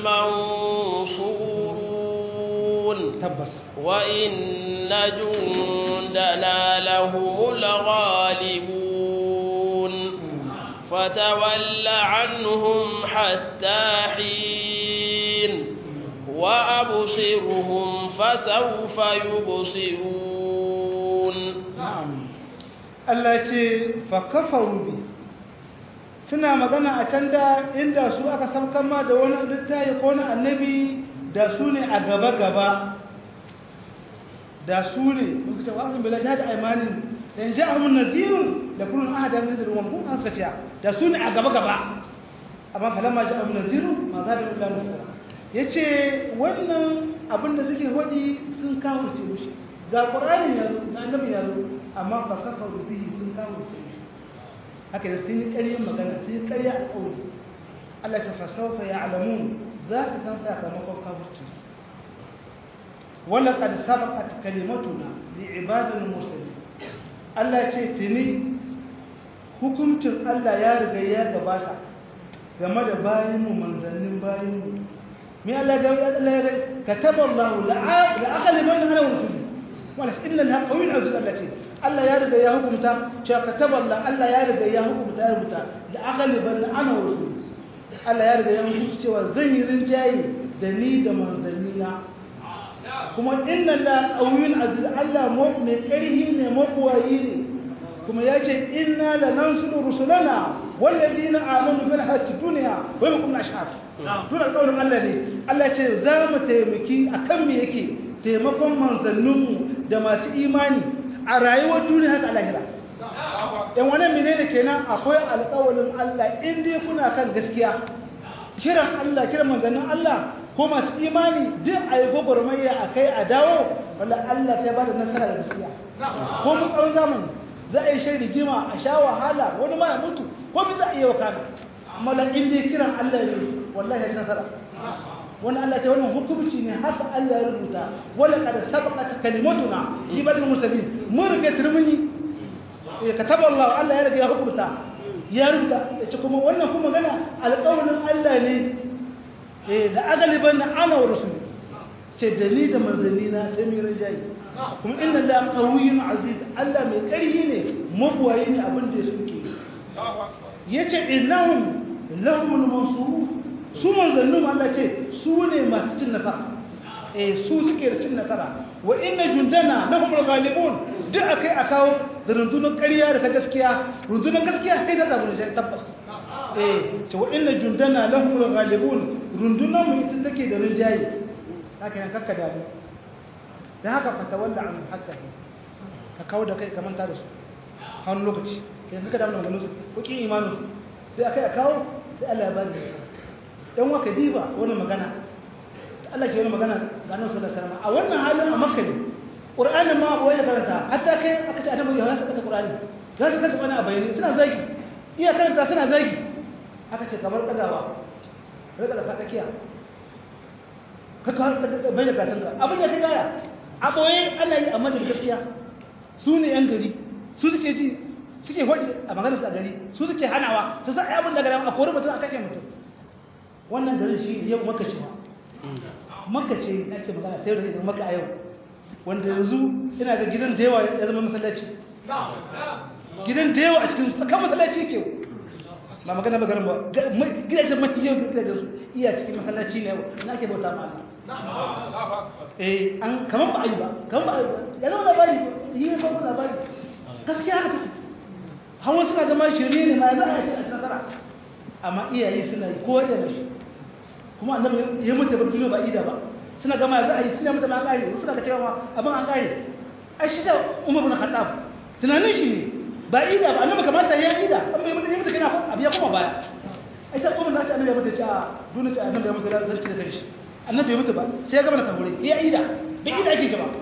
المنصورون tabbas وإن جندنا لهم الغالبون فتول عنهم حتى حين وأبصرهم فسوف يبصرون na'am Allah ce fa kafaru bi suna magana a can da inda su aka saukan ma da wani littafi ko wani annabi da su ne a gaba gaba da su ne suka ce wasu bila jihad aimanin dan ja'ahum nadhirun da kullun ahada min da ruwan kun suka ce da su ne a gaba gaba amma falamma ja'ahum nadhirun ma zada illa nufura yace wannan abin da suke hodi sun kawo ce mushi ga qur'ani ya zo na annabi ya zo amma fa kafaru bihi sun kawo ce mushi haka da sun yi ƙaryar magana sun yi ƙarya a ƙauri Allah ta fasaufa ya alamun za su san sakamakon kafircin su wala qad sabaqat kalimatuna li ibadil mursalin Allah ce tuni hukuncin Allah ya riga ya gabata game da bayinmu manzannin bayinmu me Allah ga Allah ya kataba Allah la aqliman ana rusuli wala inna al qawiyyun aziz Allah ce Allah ya riga ya hukunta cewa kataba Allah Allah ya riga ya hukunta ya rubuta la aqliman ana rusuli Allah ya riga ya hukunta cewa zan yi rinjaye da ni da manzannina kuma inna la qawiyyun aziz Allah mai karhi ne mabuwayi ne kuma ya ce inna la nansuru rusulana walladina amanu fil hayati dunya wa yakum ashhad tun alƙawarin Allah ne Allah ce za mu taimaki akan me yake taimakon manzanninmu da masu imani a rayuwar duniya haka lahira yan wannan menene kenan akwai alƙawarin Allah in dai kuna kan gaskiya kiran Allah kiran manzannin Allah ko masu imani duk a yi gwagwarmaya a kai a dawo wanda Allah sai ba da nasara da gaskiya ko mu tsawon zamani za a yi shan rigima a sha wahala wani ma ya mutu ko mu za a iya wakana amma la in dai kiran Allah ne wallahi ya nasara wani Allah ce wannan hukunci ne haka Allah ya rubuta wala qad sabaqat kalimatuna ibadul mursalin mun rike turmuni eh kataba Allah Allah ya rike ya hukunta ya rubuta ce kuma wannan kuma magana alƙawarin Allah ne eh da agaliban ana wa rasul ce dali da manzanina sai mu rinjayi kuma inna la qawiyyun aziz Allah mai ƙarfi ne mabuwayi ne abin da suke yace innahum lahumul mansurun su manzannin Allah ce su ne masu cin nasara eh su suke da cin nasara wa inna jundana lahumul ghalibun duk akai a kawo da rundunar ƙarya da ta gaskiya rundunar gaskiya sai ta zabu da tabbas eh ce wa inna jundana lahumul ghalibun rundunar mu ita take da rinjaye haka nan kakka da mu dan haka fata walla an hakka ka kawo da kai ka manta da su har lokaci kai kakka da mu ganin su ko kin imanin su sai akai a kawo sai Allah ya bani dan waka diba wannan magana Allah ke wani magana ga Annabi sallallahu alaihi wasallam a wannan halin a Makka ne Qur'anin ma ba ya karanta hatta kai aka ce Annabi ya saka Qur'ani ga su kanta bana a bayani suna zagi iya karanta suna zagi aka ce kamar dagawa daga da fatakiya ka ka bai da katanka abin ya gaya a boye ana yi amma da gaskiya su ne yan gari su suke ji suke hodi a maganar su a gari su suke hanawa su sa abin da gari a kori mutum a kashe mutum wannan garin shi yau maka cewa maka ce ake magana ta yau da zai maka a yau wanda yanzu ina ga gidan da yawa ya zama masallaci gidan da yawa a cikin tsakan masallaci ke ba magana ba garin ba gidajen mafi yau gidajen su iya cikin masallaci ne yau na ke bauta ma eh an kaman ba a yi ba kaman ba a yi ba ya zama labari yi ya zama labari gaskiya haka take hawa suna zama shirme ne ma ya za a ce a nasara amma iyaye suna yi kowa da shi kuma annabi ya mutu bar duniya ba ida ba suna gama za a yi suna mutu ma an kare suna ga cewa abin an kare a shi da umar bin khattab tunanin shi ne ba ida ba annabi kamata ya ida an bai mutu ya mutu kana abiya kuma baya ai sai umar nashi annabi ya mutu ce a duniya ce annabi ya mutu da zan ci da shi annabi ya mutu ba sai ya gama da kabure ya ida bai ida ake gaba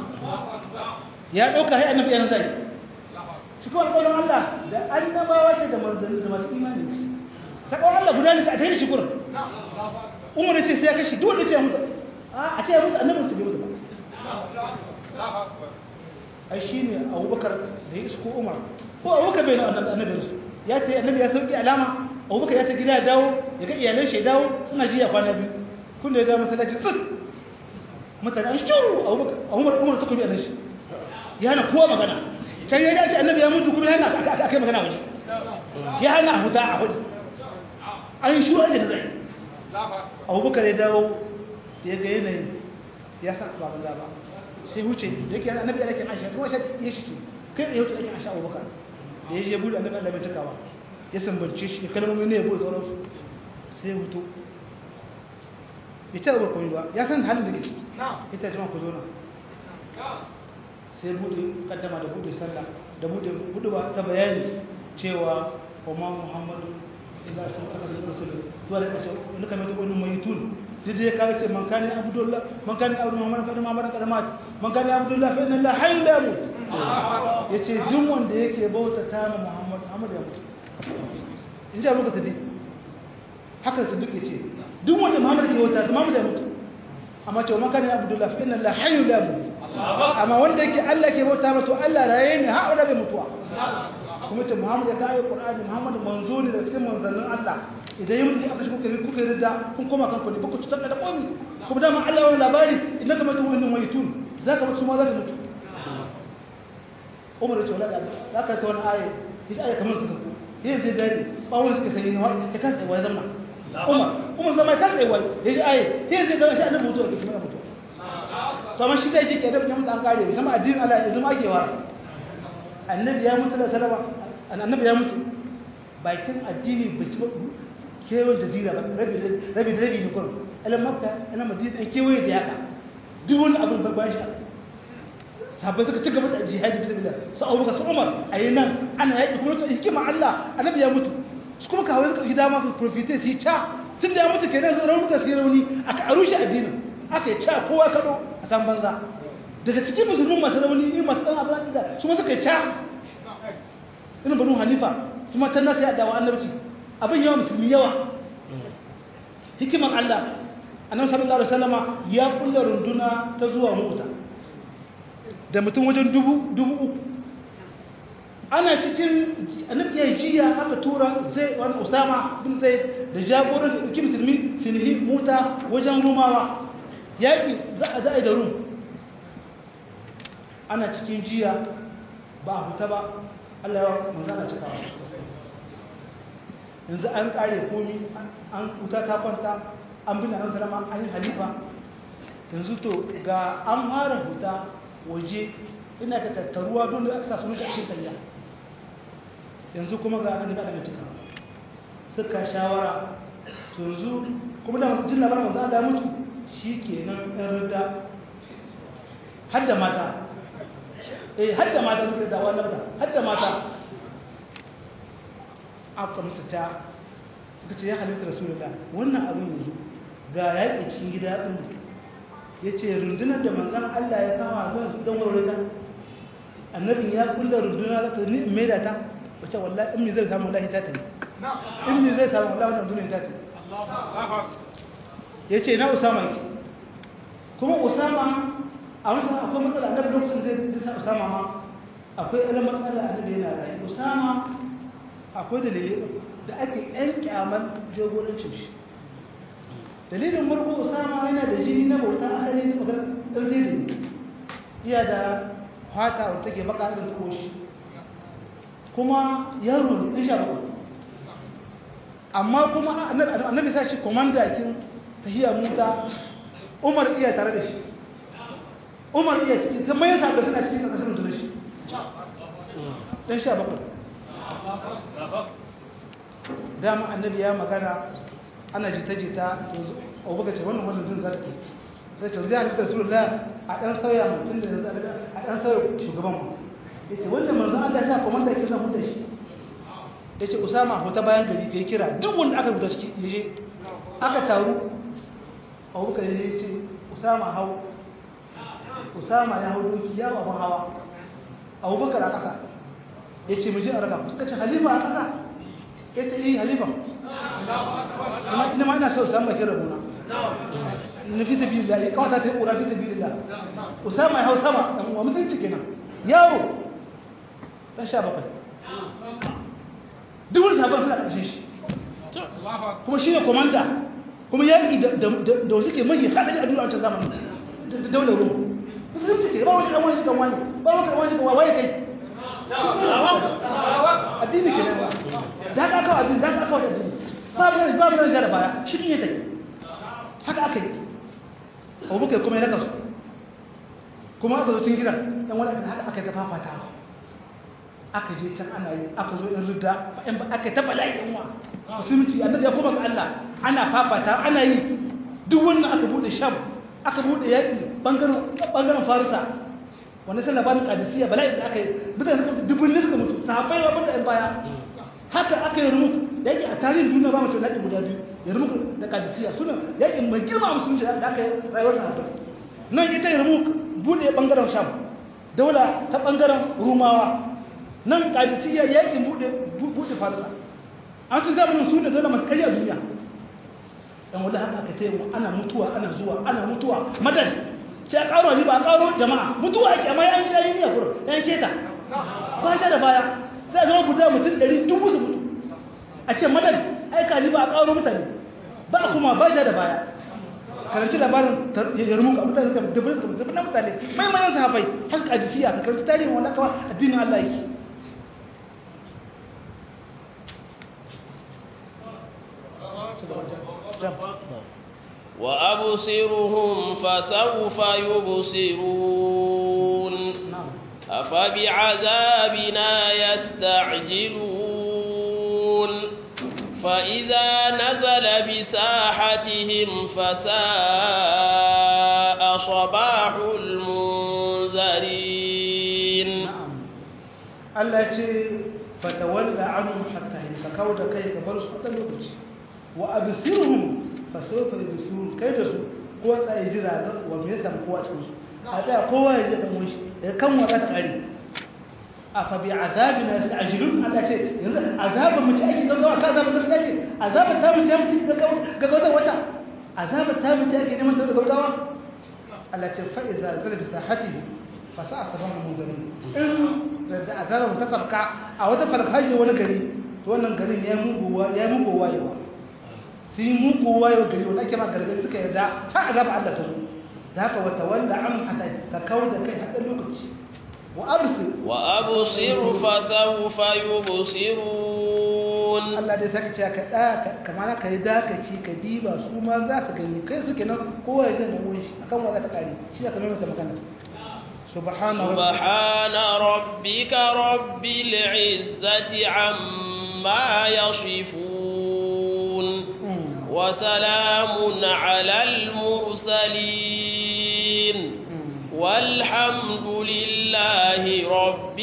ya dauka hai annabi yana zai shi kuma alƙawarin Allah da annabawa ce da manzanni da masu imani ce sakon Allah guda ne ta tare shi gurin umar ce sai ya kashi duk wanda ce ya mutu a ce ya mutu annabi mutu bai mutu ba ai shine Abubakar da ya isko Umar ko Abubakar bai na annabi su ya ce annabi ya sauki alama Abubakar ya ta gida ya dawo ya ga iyalan shi ya dawo suna jiya kwana biyu kun da ya dawo masallaci tsik mutane an shuru Abubakar Umar Umar ta kuma shi ya hana kowa magana can ya ce annabi ya mutu kuma yana aka kai magana waje ya hana huta a hudu an shi waje da zai abubakar ya dawo ya ga yanayi ya san ba banza ba sai huce da yake annabi ya rake aisha kuma sai ya shi kai da ya huce ake aisha abubakar da ya je bude annabi Allah bai takawa ya sambance shi kalmomi ne ya bude sauran su sai ya huto ya ce abubuwa koyi ba ya san halin da ke ciki ya ta jima ku zo nan sai bude kaddama da bude sallah da bude buduwa ta bayani cewa kuma muhammadu illa sun kasar da rasul zuwa da kashe wani kamar ta wani mai tun duk da ya kawo ce man kani abdullah man kani abu muhammad fa muhammad kadamat man kani abdullah fa inna la hayy la mut yace duk wanda yake bauta ta ma muhammad muhammad ya mutu in ji abu ka sadi haka ta duk yace duk wanda muhammad ke bauta muhammad ya mutu amma ce man kani abdullah fa inna la hayy la mut amma wanda yake Allah ke bauta mata Allah raye ne har da bai mutuwa kuma ce Muhammad ya kai Qur'ani Muhammad manzo ne da cikin manzannin Allah idan yi mutum aka shi kuka kuka yarda kun koma kanku ne baku tutar da komi kuma dama Allah wani labari idan ka mutu wannan mai tun zaka mutu ma zaka mutu Umar ya ce wala da ka ta wani aya shi aya kamar ta sako yin zai dare ba wani suka sani ya kasa tsaye zama Umar Umar zama ya kasa tsaye ya ji aya yin zai zama shi annabi mutuwa ke shi mana mutuwa to amma shi zai ce ke da mutum an kare bai sama addinin Allah ya zama ake wara annabi ya mutu da salama annabi ya mutu bakin addini bai ci kewaye da dira rabi rabi rabi ne kurum alam makka ana madina an kewaye da yaka duk wani abin babban shi sahabbai suka ci gaba da jihadi bisa billah su abu su umar a yi nan ana yaƙi kuma su hikima allah annabi ya mutu su kuma kawai suka shi dama su profite su yi ca tun da ya mutu kenan su raunuka su yi rauni aka arushe addinin aka yi ca kowa kaɗo a san banza daga cikin musulmin masu rauni ne masu ɗan abin da su ma suka yi ca irin banu hanifa su ma can nasu ya dawa annabci abin yawa musulmi yawa hikimar allah annabi sallallahu alaihi wasallama ya kulla runduna ta zuwa mota da mutum wajen dubu dubu uku ana cikin annabi ya jiya aka tura zai wani usama bin zai da jagoran da ɗauki musulmi sinhi mota wajen rumawa yaƙi za a za'a da rum ana cikin jiya ba a fita ba allah ya manzana cikawa yanzu an ƙare komi an wuta ta kwanta an bin an salama an yi halifa yanzu to ga an fara huta waje ina ka tattaruwa don da aka sa sunan shi a cikin tafiya yanzu kuma ga an da mutuka suka shawara to yanzu kuma da jin labarin manzo Allah ya mutu shikenan ɗan rida har da mata eh har da mata suka dawo na mata har da mata aka musu ta suka ce ya halitta rasulullah wannan abin yanzu ga yaƙi cikin gida ɗin ya ce rundunar da manzan Allah ya kawo zan don warware ta annabin ya kulla runduna za ta ni in maida ta wace wallahi in mi zai samu wallahi ta ta in mi zai samu wallahi wannan duniyar ta ta ya ce na usama ki kuma usama a wasu akwai matsala annabi lokacin zai sa usama ma akwai ɗan matsala annabi yana rayu usama akwai dalilai da ake ɗan kyaman jagorancin shi dalilin farko usama yana da jini na bauta asali na magana ɗan zai da iya da fata wadda take baka irin ta koshi kuma yaro ne ɗan sha bakwai amma kuma annabi sa shi komandakin tahiya muta umar iya tare da shi umar iya ciki ta mayan sabbin suna cikin ƙasashen mutu da shi ɗan sha bakwai dama annabi ya magana ana jita-jita abu ce wannan wannan jin zarki sai ce zai halittar su da a ɗan sauya mutum da yanzu a ɗan sauya shugaban ku ya ce wancan manzan Allah ya sa komanda ke zan huta shi ya ce usama hota bayan gari ka yi kira duk wanda aka rubuta shi ya je aka taru abu bakar ya ce usama hau usama ya hau doki ya abin hawa abu bakar a ƙasa ya ce mu je a raka suka ce halima a ƙasa ya ce yi halifa ina ma ina so samun bakin rabuna na fi sabi lillahi kawata ta yi ƙura fi sabi lillahi usama ya hau sama ɗan uwa musulunci kenan yaro ɗan sha bakwai duk wani sabon suna ƙarshe shi kuma shi ne komanda kuma yaƙi da wasu ke mai kaɗaji a duniya wancan zamanin da daular ruwa musulunci ke ba wani ɗan wani shi kan wani ba wani ɗan wani shi kan wani kai addini ke nan ba da aka kawo addini da aka kawo addini babu nan babu nan jara baya shi ne take haka aka yi abubakar kuma ya raka su kuma aka zo cikin gidan dan wani haka aka yi ta fafata aka je can ana yi aka zo in rudda in ba aka ta bala'i yan wa musulunci annabi ya koma ga Allah ana fafata ana yi duk wannan aka bude sham aka bude yaki bangaren bangaren farisa wanda sai labarin kadisiya bala'i da aka yi mutane suka dubun ne suka mutu sahabbai ba banda yan baya haka aka yi rumu yaki a tarihin duniya ba mutum yaki guda biyu ya rumu da kadisiya suna yaki mai girma musulunci da aka yi rayuwar sahabbai nan ita ya rumu bude bangaren sham daula ta bangaren rumawa nan kadisiya yakin bude bude farisa an su zamanin su ne dole masu karya duniya dan wanda haka aka taya mu ana mutuwa ana zuwa ana mutuwa madan sai a karo ni ba a karo jama'a mutuwa ake amma yan shi yin yakuru yan keta ba ta da baya sai a zama guda mutum ɗari dubu su mutu a ce madan aika ni ba a karo mutane ba kuma ba ta da baya karanci labarin yarmuka mutane suka dubbin suka dubbin mutane mai mayan sahabai haka kadisiya ka karanci tarihin wanda kawai addinin Allah yake وأبصرهم فسوف يبصرون أفبعذابنا يستعجلون فإذا نزل بساحتهم فساء صباح المنذرين التي فتولى عنهم حتى يتكود كي كبروا حتى الوقت وأبصرهم fasofa da su kai da su ko tsaye jira ga wa me yasa kowa cikin su a tsaya kowa ya ji dan wani ya kan wata ta kare a fa bi azabina yasta'jilun Allah ce yanzu azaba mu ce ake gaggawa ka azaba gaskiya ce azaba ta mu ce mu ci gaggawa gaggawa wata azaba ta mu ce ake neman ta gaggawa Allah ce fa idza zala bi sahati fa sa'a sabahu munzirin in da azaba mu ta sabka a wata farkaje wani gari to wannan garin ya muguwa ya muguwa yawa sun yi muku wayo gari wanda ake ma gargari suka yarda har azaba Allah ta zo da haka wata wanda an hata ka kawo da kai haɗin lokaci wa absir wa absir fa sawfa yubsirun Allah dai saka cewa ka da kamar ka yi dakaci ka diba su ma za su gani kai su kenan kowa ya zai wani shi akan wa za ta kare shi aka nuna ta magana subhana سبحان ربك رب العزة عما يصفون وسلام على المرسلين والحمد لله رب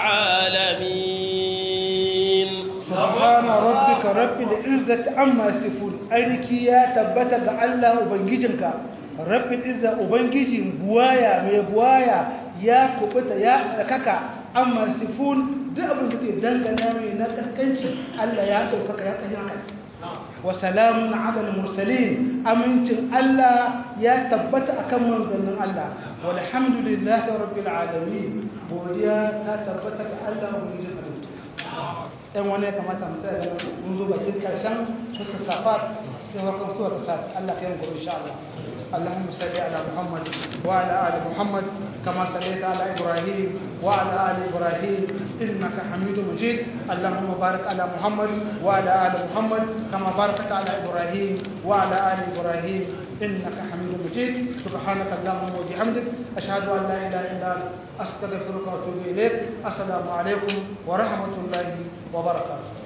العالمين subhana rabbika rabbil izzati amma yasifun ariki ya tabbata ga Allah ubangijinka rabbil izza ubangijin buwaya mai buwaya ya kubuta ya tsakaka amma yasifun duk abin da ke dangana mai na kaskanci Allah ya daukaka ya kai haka wa salamun ala al-mursalin amincin Allah ya tabbata akan manzannin Allah walhamdulillahi rabbil alamin godiya ta tabbata ga Allah ubangijin halittu ɗan wani ya kamata mu tsaya da mun zo bakin karshen suka safat sai farkon suwa ta safat Allah ka yi mu insha Allah اللهم صل على محمد وعلى ال محمد كما صليت على ابراهيم وعلى ال ابراهيم انك حميد مجيد اللهم بارك على محمد وعلى ال محمد كما باركت على ابراهيم وعلى ال ابراهيم انك حميد مجيد سبحانك اللهم وبحمدك اشهد ان لا اله الا انت استغفرك واتوب اليك السلام عليكم ورحمه الله وبركاته